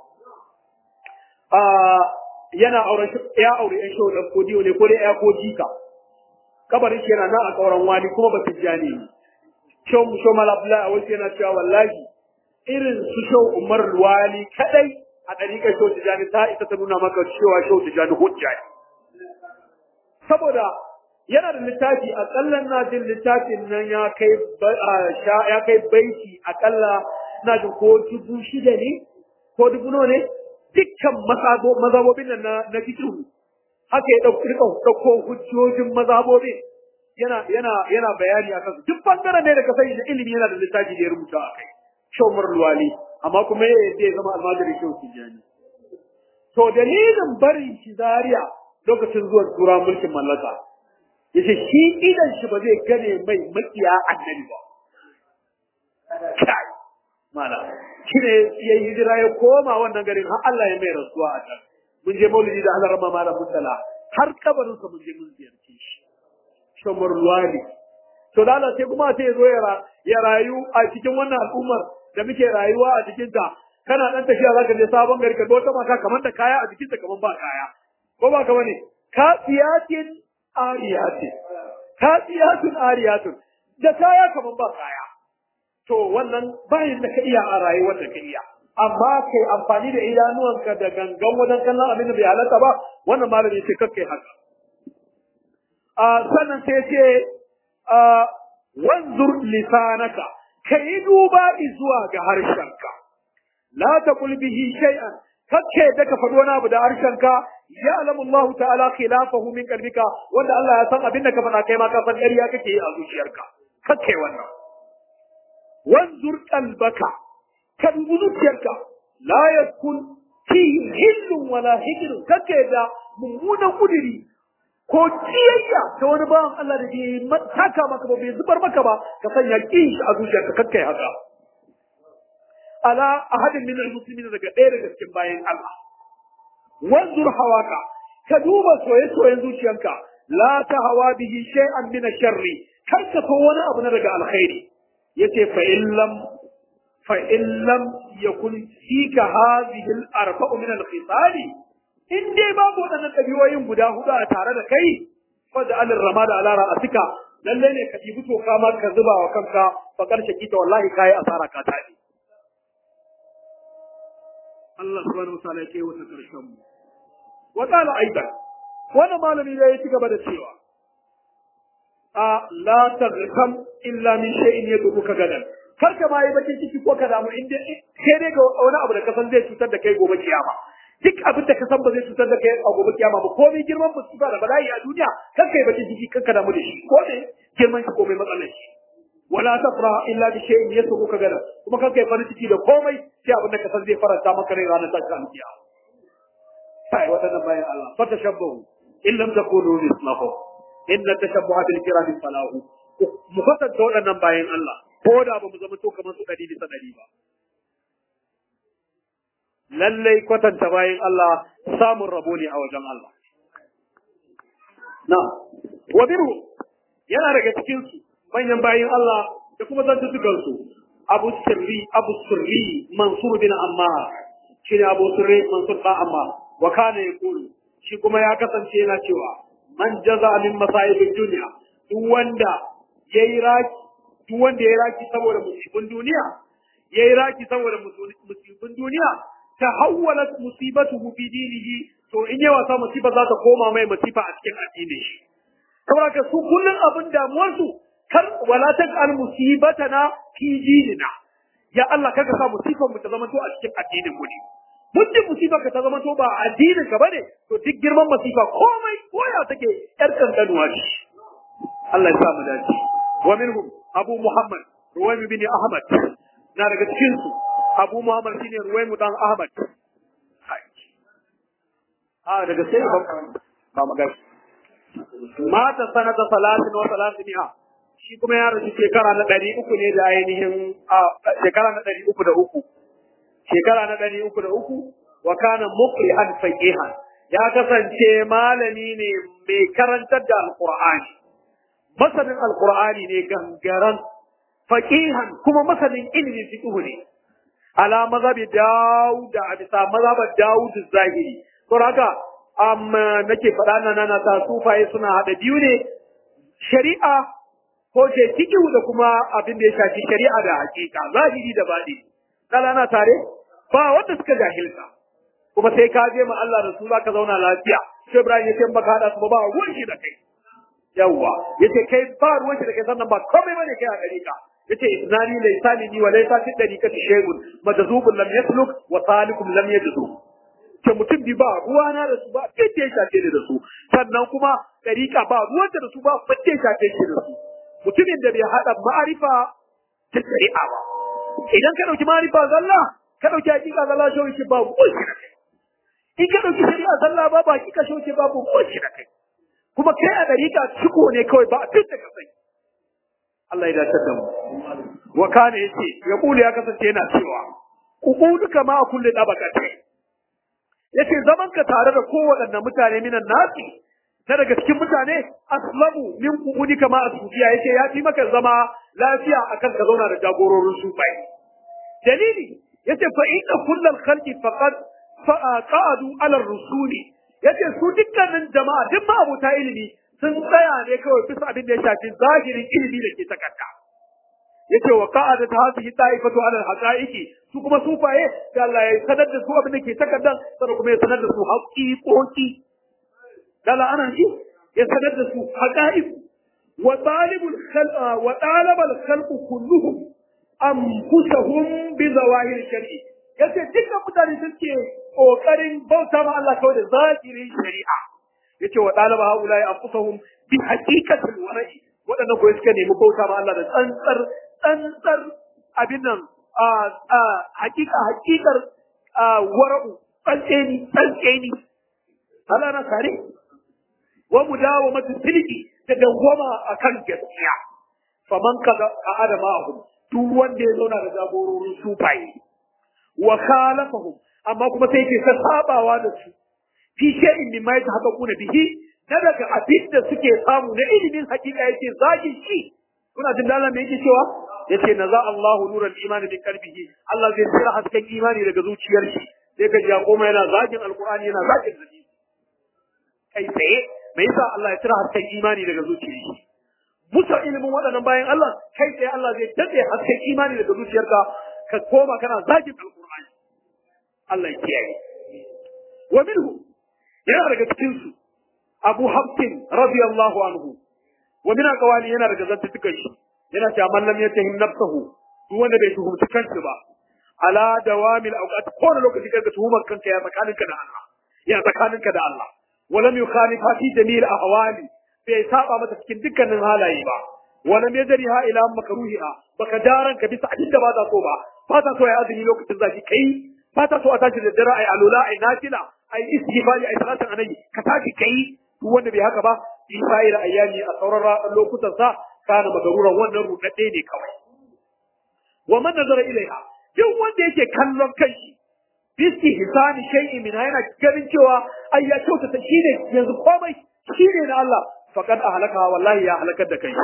Speaker 1: yana auren ya aure ɗan Shehu ɗan Kodiyo ne ko dai ya ko jika kabarin shi yana nan a kauran wali kuma ba su jani ne Shehu Shehu Malabula a wasu yana cewa wallahi irin su shau umar luwali kadai a ɗariƙar shau tijani ta isa ta nuna maka cewa shau tijani hujja ne. Saboda yana da littafi aƙalla na jin littafin nan ya kai ya kai baiti aƙalla na jin ko dubu shida ne ko dubu nawa ne dukkan mazabobin nan na na fikihu haka ya ɗauko ɗauko hujjojin mazabobin yana yana yana bayani akan su duk bangaren ne da ka sani da ilimi yana da littafi da ya rubuta a kai. shomar luwali amma kuma ya yadda ya zama almajirin shehu tijjani to dalilin barin shi zaria lokacin zuwa tura mulkin mallaka ya ce shi idan shi ba zai gane mai makiya annabi ba kai mana shi ne ya yi hijira ya koma wannan garin har Allah ya mai rasuwa a can mun je maulidi da Allah rama malam mutala har kabarinsa mun je mun ziyarce shi shomar luwali to da Allah sai kuma sai ya zo ya rayu a cikin wannan al'ummar da muke rayuwa a cikinta kana dan tafiya zaka je sabon gari ka ga wata mata kamar da kaya a jikinta kamar ba kaya ko ba ka bane kasiyatin ariyatin kasiyatun ariyatun da kaya kamar ba kaya to wannan bayan da ka iya a rayuwar da ka iya amma kai amfani da idanuwanka da gangan wajen kallon abin da bai halatta ba wannan malami ce kakkai haka a sannan sai ce wanzur lisanaka ka yi duba zuwa ga harshenka la taqul bihi shay'an kake da ka faɗi wani abu da harshenka ya alamu Allah ta'ala khilafahu min qalbika wanda Allah ya san abin da ka faɗa kai ma ka san ƙarya kake yi a zuciyarka kake wannan wanzur qalbaka ka dubi zuciyarka la yakun fi hillun wala hijrun kake da mummunan kudiri ko kiyayya ta wani bawan Allah da ke taka maka ba bai zubar maka ba ka sanya kin shi a zuciyarka kakkai haka ala ahadin min almuslimin daga ɗaya daga cikin bayan Allah wanzur hawaka ka duba soye-soyen zuciyarka la ta hawa bihi shay'an min sharri kar ka so wani abu na daga alkhairi yace fa in lam fa in lam yakun fika hadhihi al-arba'u min al-khisali in dai babu waɗannan ɗabi'o'in guda hudu a tare da kai fada alin rama da alara a sika lalle ne ka ɗibi toka ma ka zuba wa kanka fa ƙarshe kita wallahi kayi asara ka taɗi Allah subhanahu wa ta'ala ya kai wata ƙarshen mu wa qala aidan wannan malami da ya ci gaba da cewa a la taghkam illa min shay'in yaduka gadan kar ka ma yi bakin ciki ko ka damu inda sai dai ga wani abu da ka san zai cutar da kai gobe kiyama duk abin da ka san ba zai cutar da kai a gobe kiyama ba komai girman musiba da bala'i a duniya kan kai bakin ciki kan ka damu da shi ko ne girman shi komai matsalar shi wala tafra illa bi shay'in yasuka gada kuma kan kai farin ciki da komai sai abin da ka san zai faranta maka rai ranar tashin kiyama sai wadannan bayan Allah fa tashabbahu in lam takunu mislahu inna tashabbuha bil kirami falahu mu kwatanta waɗannan bayan Allah ko da ba mu zama to kamar su ɗari bisa ɗari ba lallai kwatanta bayan Allah samun rabo ne a wajen Allah. Na, wa biru yana daga cikinsu manyan bayan Allah da kuma zantutukansu Abu Sirri, Abu Sirri, Mansur bin Ammar, shi ne Abu Sirri, Mansur bin Ammar, wa kana ya kulu, shi kuma ya kasance yana cewa, man jaza min masayibin duniya, duk wanda ya yi raki, duk wanda ya yi raki saboda musibin duniya, ya yi raki saboda musibin duniya, tahawwalat musibatuhu fi dinihi to in yawa sa musiba za ta koma mai musiba a cikin addinin shi saboda ka su kullun abin damuwar su kar wala taj'al musibatana fi dinina ya Allah kaga sa musibar mu ta zama to a cikin addinin mu ne muddin musibar ka ta zama to ba addinin ka bane to duk girman musiba komai koya take yar kankanuwa ce Allah ya sa mu dace wa minhum Abu Muhammad Ruwaym bin Ahmad na daga cikin su Abu Muhammad shine Ruwaym dan Ahmad a daga sai ba ba magana mata sanata salatin wa salatiniha shi kuma ya rasu shekara na ɗari uku ne da ainihin shekara na ɗari uku da uku shekara na ɗari uku da uku wa kana muqri'an faqihan ya kasance malami ne mai karantar da alqur'ani masanin alqur'ani ne gangaran faqihan kuma masanin ilimin fiqh ne ala mazhabi daud a bisa mazhabar daud zahiri to haka amma nake faɗa nan na ta sufaye suna hada biyu ne shari'a ko ce fiqh da kuma abin da ya shafi shari'a da hakika zahiri da baɗi kala na tare ba wanda suka jahilta kuma sai ka je ma Allah da su zaka zauna lafiya sai Ibrahim ya ce baka hada su ba ruwan shi da kai yawa yace kai ba ruwan shi da kai sannan ba komai bane kai a dariƙa yace isnani laysani ni wa laysa fi dariqati shay'un majzubun lam yasluk wa salikum lam yajzu ke mutum bi ba ruwana da su ba fice shafe ne da su sannan kuma dariƙa ba ruwan da su ba fice shafe shi da su mutumin da bai hada ma'arifa ta shari'a ba idan ka dauki ma'arifa zalla ka dauki hakika zalla shi shi ba ruwan shi da kai in ka ɗauki shari'a sallah ba ba kika shoke babu kowace da kai kuma kai a dariƙa ciko ne kawai ba a tun da kasai Allah ya dace da mu wa kana yace ya kula ya kasance yana cewa uquduka ma kulli dabaqati yace zaman ka tare da kowaɗanne mutane minan nasi ta daga cikin mutane aslamu min uqudika ma asufiya yace ya fi maka zama lafiya akan ka zauna da jagororin sufai dalili yace fa inna kullal khalqi faqad qa'adu ala rusuli yace su dukkanin jama'a duk ma abuta ilimi sun tsaya ne kawai bisa abin da ya shafi zahirin ilimi da ke takarda yace wa qa'ada ta hadhihi ta'ifatu ala al-haqa'iqi su kuma sufaye da Allah ya sanar da su abin da ke takardan sannan kuma ya sanar da su haqiqoqi dala ana shi ya sanar da su haqa'iq wa talibul khalq wa talabal khalq kulluhum anfusahum bi zawahir shar'i yace dukkan mutane suke kokarin bauta ma Allah kawai da zahirin shari'a yace wa dalaba haulai anfusahum bi haqiqatil wara'i wadannan ko suka nemi bauta ma Allah da tsantsar tsantsar abin nan a a haqiqa haqiqar wara'u tsantseni tsantseni Allah na kare wa mudawamatu tilki da dawwama akan gaskiya faman kaza a adamahum duk wanda ya zauna da jagororin sufaye wa khalafahum amma kuma sai ke sabawa da su fi shay'in min ma yatahaqqaquna bihi na daga abin da suke samu na ilimin hakika yake zagi shi kuna jin dalan me yake cewa yace naza Allahu nuran imani min qalbihi Allah zai tsira hasken imani daga zuciyar shi sai ka ji koma yana zagin alqur'ani yana zagin hadisi kai tsaye me yasa Allah ya tsira hasken imani daga zuciyar shi musa ilimin waɗannan bayan Allah kai tsaye Allah zai dade hasken imani daga zuciyarka ka koma kana zagin alqur'ani Allah ya kiyaye wa minhu yana daga cikin su Abu Hafsin radiyallahu anhu wa min aqwali yana daga zantukan shi yana cewa man lam yatahim nafsahu duk wanda bai tuhumci kansa ba ala dawamil awqat ko da lokaci kaga tuhumar kanka ya tsakaninka da Allah ya tsakaninka da Allah wa lam yukhalif fi jamil ahwali bai saba mata cikin dukkanin halaye ba wa lam yajriha ila makruhiha baka daran ka bisa abinda ba ta so ba ba ta so ya azumi lokacin zafi kai ba ta so a tashi da dare ai alula ai nafila ai istighfari ai salatin annabi ka tashi kai duk wanda bai haka ba in sa'ira ayyami a sauran lokutan sa kana magaruran wannan rudadde ne kawai wa man nazara ilaiha duk wanda yake kallon kanshi bisti hisani shay'in min yana ganin cewa ai ya kyautata shine yanzu komai shine na Allah faqad ahlaka wallahi ya halakar da kai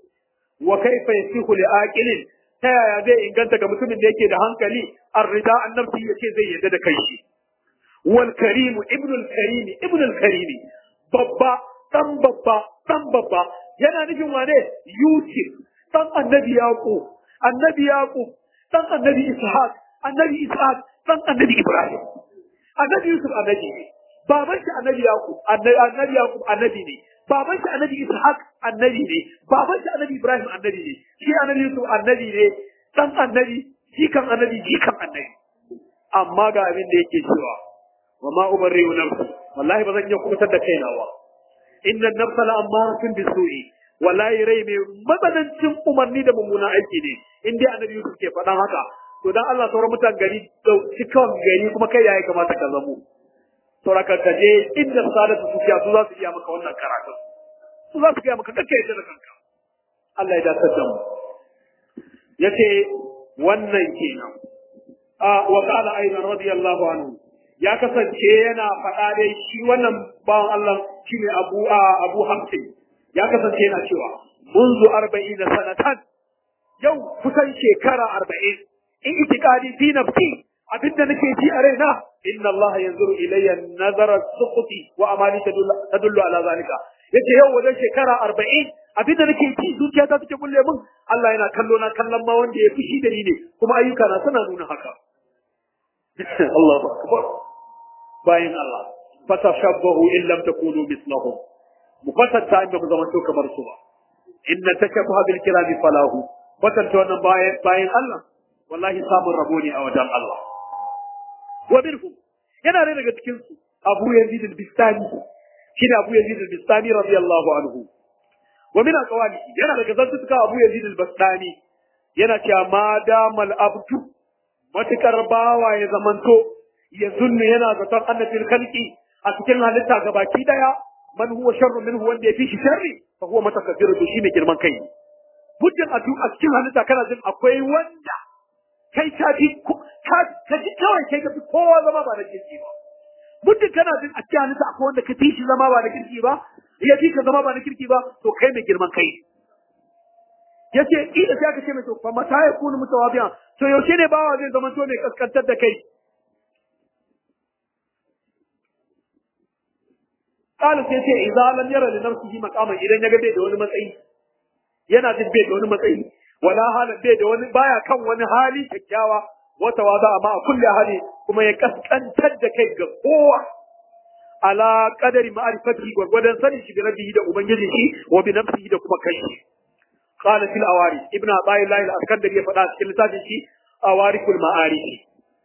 Speaker 1: wa kaifa yasihu li aqilin ta yaya zai inganta ga mutumin da yake da hankali arrida annabti yace zai yarda da kai shi wal karim ibnu al karim ibnu al karim babba dan babba dan babba yana nufin wane yusuf dan annabi yaqub annabi yaqub dan annabi ishaq annabi ishaq dan annabi ibrahim annabi yusuf annabi ne baban shi annabi yaqub annabi yaqub annabi ne baban shi annabi ishaq annabi ne baban shi annabi ibrahim annabi ne shi annabi yusuf annabi ne dan annabi jikan annabi jikan annabi amma ga abin da yake cewa wa ma ubarri'u nafsi wallahi ba zan iya kubutar da kaina ba inna nafsa la ammaratun bisu'i wallahi rai mai matsanancin umarni da mummunan aiki ne in dai annabi Yusuf ke faɗan haka to dan Allah sauran mutan gari cikin gari kuma kai yayi kamata ka zamo saura ka je inda sadatu sufiya su za su iya maka wannan karatu su za su iya maka kake yadda da kanka Allah ya dace da mu yace wannan kenan a wa qala aidan radiyallahu anhu ya kasance yana faɗa dai shi wannan bawan Allah shine Abu Abu Hamsin ya kasance yana cewa munzu arba'ina sanatan yau kusan shekara arba'in in itikadi fi nafsi abinda nake ji a raina inna Allah yanzuru ilayya nazara suquti wa amali tadullu ala zalika yace yau wajen shekara arba'in abinda nake ji zuciya ta take kulle min Allah yana kallo na kallon ma wanda ya fushi da ni ne kuma ayyuka na suna nuna haka Allahu akbar bayin Allah fatashabbahu in lam takunu mislahum mu kwatanta inda mu zama to kamar su ba inna tashabbaha bil kirami falahu kwatanta wannan bayan bayan Allah wallahi samun rabo ne a wajen Allah wa minhum yana ne daga cikin su Abu Yazid al-Bistami shi ne Abu Yazid al-Bistami radiyallahu anhu wa min aqwali yana daga zantuka Abu Yazid al-Bistami yana cewa ma damal abdu matukar bawa ya zamanto ya zunnu yana zaton annabil khalqi a cikin halitta gabaki daya man huwa sharru minhu wanda ya fi shi sharri fa huwa mutakabbiru to shine girman kai muddin a a cikin halitta kana jin akwai wanda kai ka fi ka ji kawai kai ka fi kowa zama ba da kirki ba muddin kana jin a cikin halitta akwai wanda ka fi shi zama ba da kirki ba ya fi ka zama ba da kirki ba to kai mai girman kai yace ida sai aka ce mai to fa mata ya kunu mutawabiyan to yaushe ne bawa zai zama to mai kaskantar da kai qala sai ce idza lam yara li nafsihi maqaman idan ya ga bai da wani matsayi yana jin bai da wani matsayi wala halin bai da wani baya kan wani hali kyakkyawa wata wada amma a kulle hali kuma ya kaskantar da kai ga kowa ala qadari ma'rifati gwargwadon sanin shi bi rabbihi da ubangiji shi wa bi nafsihi da kuma kai qala fil awari ibnu abai lail al-askandari ya faɗa cikin littafin shi awarikul ma'arif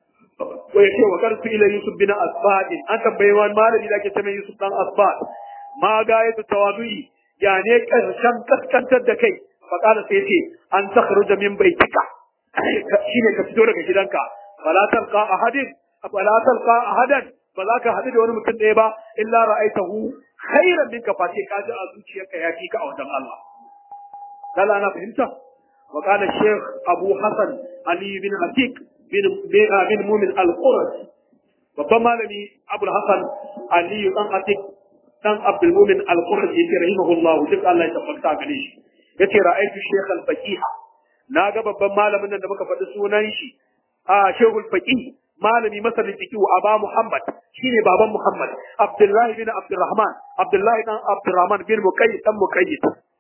Speaker 1: wa yake wa karsu ila yusuf bin asbad an tambaye wani malami da ake cewa yusuf dan asbad ma ga yatu tawadu'i ya ne karshen kaskantar da kai fa qala sai yace an takhruja min baitika shine ka fito daga gidanka fala talqa ahadin fala talqa ahadan ba za ka haɗu da wani mutum ɗaya ba illa ra'aitahu khairan minka face ka ji a zuciyarka ya fi ka a wajen Allah lalla ana fahimta wa qala shaykh abu hasan ali bin atik bin bin mumin al-qurani babban malami abul hasan ali dan atik dan abdul mumin al-qurani yake rahimahullah duk Allah ya tabbata gare shi yace ra'aytu shaykh al-faqih na ga babban malamin nan da muka faɗi sunan shi a shehul faqih malami masanin fiqh aba muhammad shine baban muhammad abdullahi bin abdurrahman abdullahi dan abdurrahman bin muqayyid dan muqayyid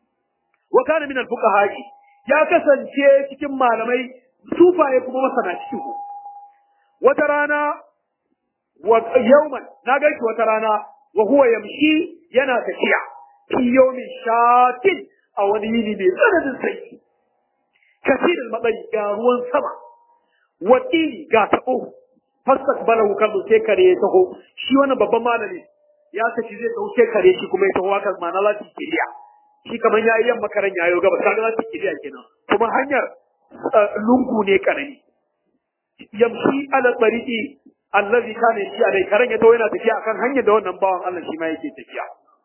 Speaker 1: wa kana min al-fuqaha ya kasance cikin malamai sufaye kuma masana cikin wata rana wa yawman na gaishe wata rana wa huwa yamshi yana tafiya fi yawmin shatin a wani yini mai tsananin sanyi kasirin matsayi ga ruwan sama wakili ga taɓo fastak balahu kallu sai kare ya taho shi wannan babban malami ya tafi zai taho sai kare shi kuma ya taho haka ma'ana lati kiliya shi kamar ya yi yamma karen yayo gaba kaga lati kiliya kenan kuma hanyar lungu ne karami yamshi ala tariqi allazi kana shi alai karen ya taho yana tafiya akan hanyar da wannan bawan Allah shi ma yake tafiya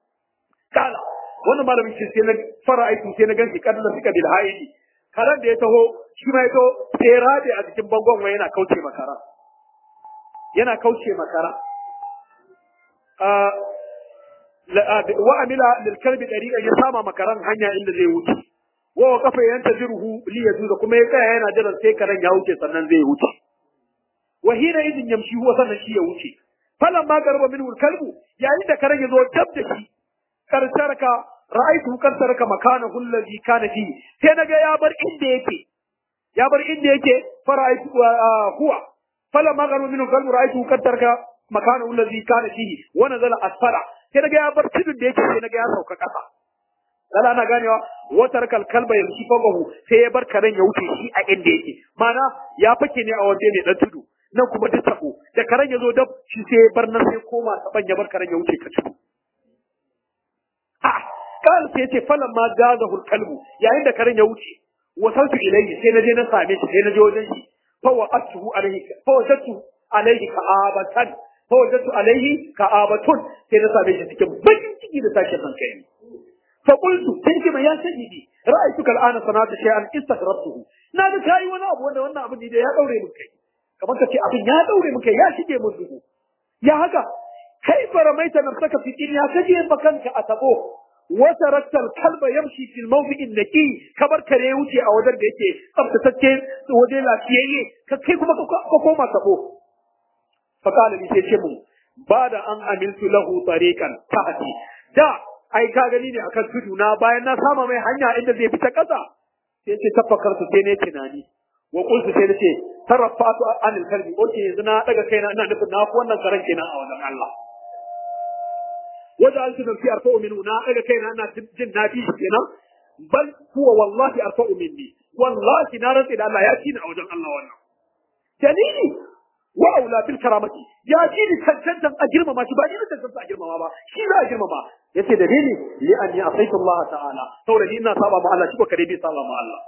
Speaker 1: kala wannan malamin shi sai na fara aiki sai na ganshi kadda suka bil haidi karen da ya taho shi ma ya taho sai rabe a cikin bangon wai yana kauce makara yana kauce makara wa amila lil kalbi dariqa ya sama makaran hanya inda zai wuce wa wa kafa yanta jirhu li yazuza kuma ya tsaya yana jiran sai karen ya wuce sannan zai wuce wa hina idin yamshi huwa sannan shi ya wuce falan ma garba minhu kalbu yayin da karen ya zo dab da shi karsarka ra'aytu karsarka makanahu allazi kana fi sai naga ya bar inda yake ya bar inda yake fara'aytu huwa فلما غروا منه قالوا رأيته قد ترك مكانه الذي كان فيه ونزل أسفل sai naga ya bar tudun da yake sai naga ya sauka ƙasa lala ana ganewa wata rakal kalba ya rushi fagahu sai ya bar karen ya wuce shi a inda yake mana ya fake ne a waje ne dan tudu nan kuma duk tabo da karen ya zo dab shi sai ya bar nan sai koma saban ya bar karen ya wuce ka tudu a kan sai yace falan ma gazahu kalbu yayin da karen ya wuce wasaltu ilayhi sai na je na same shi sai na je wajen shi fa wa'atuhu alayhi fa wajadtu alayhi ka'abatan fa wajadtu alayhi ka'abatun sai na same shi cikin bakin ciki da tashin hankali fa qultu sai ce mai ya sayyidi ra'aytuka al'ana sanata shay'an istakhrabtuhu na ga kai wani abu wanda wannan abu ne da ya daure min kai kamar ka ce abin ya daure min kai ya shige min duhu ya haka kai faramaita nafsaka fi dunya kaje bakanka a tabo wata rattal kalba yamshi fil mawdi'in naqi kabar kare wuce a wajen da yake tsaftatacce waje lafiyayye ka kai kuma ka koma tabo fa qala li sai ce mun ba da an amiltu lahu tariqan tahti da ai ka gani ne akan tudu na bayan na sama mai hanya inda zai fita kasa sai ce tafakkar su sai ne tunani wa qultu sai nace tarafatu anil kalbi oke yanzu na daga kaina ina nufin na ku wannan karan kenan a wajen Allah وجعلت نفسي أرفع منه نا إلى كينا أنا جن نبي هنا بل هو والله أرفع مني والله نارا إلى الله يأتينا أوجه الله وانا دليلي وأولى بالكرامة يأتيني سجدا أجرم ما شباني سجدا أجرم ما شي لا أجرم ما يسي دليلي لأني أعطيت الله تعالى تولى لنا صابا مع الله شبك ربي صابا مع الله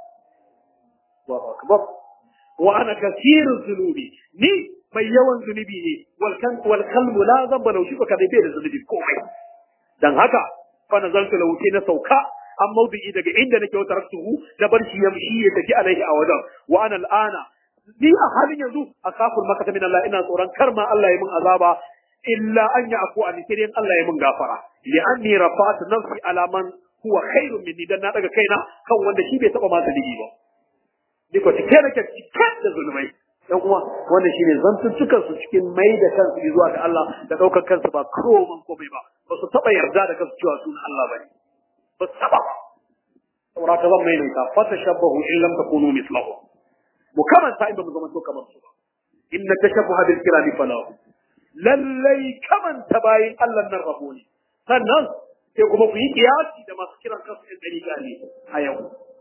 Speaker 1: الله أكبر وأنا كثير الذنوب ني mai yawan zunubi ne wal kalmu la zamba lau shi baka bai da zunubi komai dan haka fa nazaltu lahu na sauka an mawdi'i daga inda nake wata rasuhu da bar shi yamshi ya tafi alaihi a wajen wa ana al'ana ni a halin yanzu akaful makata min Allah ina tsoron kar ma Allah ya mun azaba illa an ya afu an sai Allah ya mun gafara li anni rafa'tu nafsi ala man huwa khairun minni dan na daga kaina kan wanda shi bai taba ma zunubi ba diko cike nake cike da zulmai dan uwa wannan shine zantuttukan su cikin mai da kansu zuwa ga Allah da daukar kansu ba koman komai ba ba su taba yarda da kansu cewa sunan Allah bane ba su taba ba saboda ka zan mai nan fa tashabbahu in lam takunu mislahu mu kamanta in ba mu zama to kamar su ba inna tashabbaha bil kirami falahu lallai kamanta bayin Allah nan rabo ne sannan sai kuma ku yi kiyasi da masu kiran kansu in dariƙa ne a yau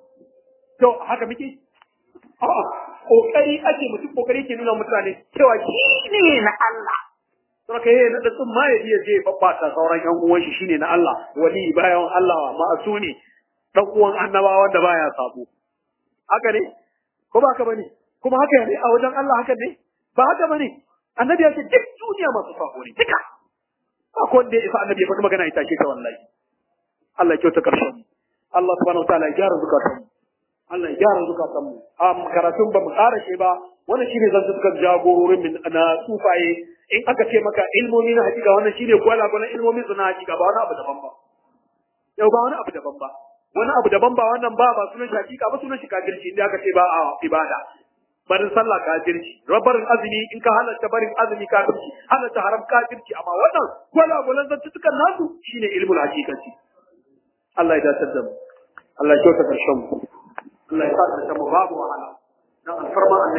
Speaker 1: to haka muke a'a kokari ake mutum kokari ke nuna mutane cewa shi ne na Allah to kai ne da tsun ma ya je babbata sauran yan uwan shi shine na Allah wali bayan Allah ma'asuni dan uwan annabawa wanda baya sabo haka ne ko ba haka bane kuma haka ne a wajen Allah haka ne ba haka bane annabi ya ce duk duniya masu sabo ne duka ba ko wanda ya isa annabi ya faɗi magana ita ce ta wallahi Allah ya kyauta karshen Allah subhanahu wa ta'ala ya gyara zukatan mu Allah ya gyara zukatan mu a karatun ba mu ƙara shi ba wannan shine zan suka jagororin min na sufaye in aka ce maka ilmomi na hakika wannan shine gwala gwala ilmomin su na hakika ba wani abu daban ba yau ba wani abu daban ba wani abu daban ba wannan ba ba sunan shi hakika ba sunan shi kafirci inda aka ce ba a ibada barin sallah kafirci barin azumi in ka halatta barin azumi kafirci halatta haram kafirci amma wannan gwala gwalan zantukan nasu shine ilmul hakikati Allah ya dace da mu Allah ya kyauta karshen mu Allah ya sa ta mu babu wahala dan alfarma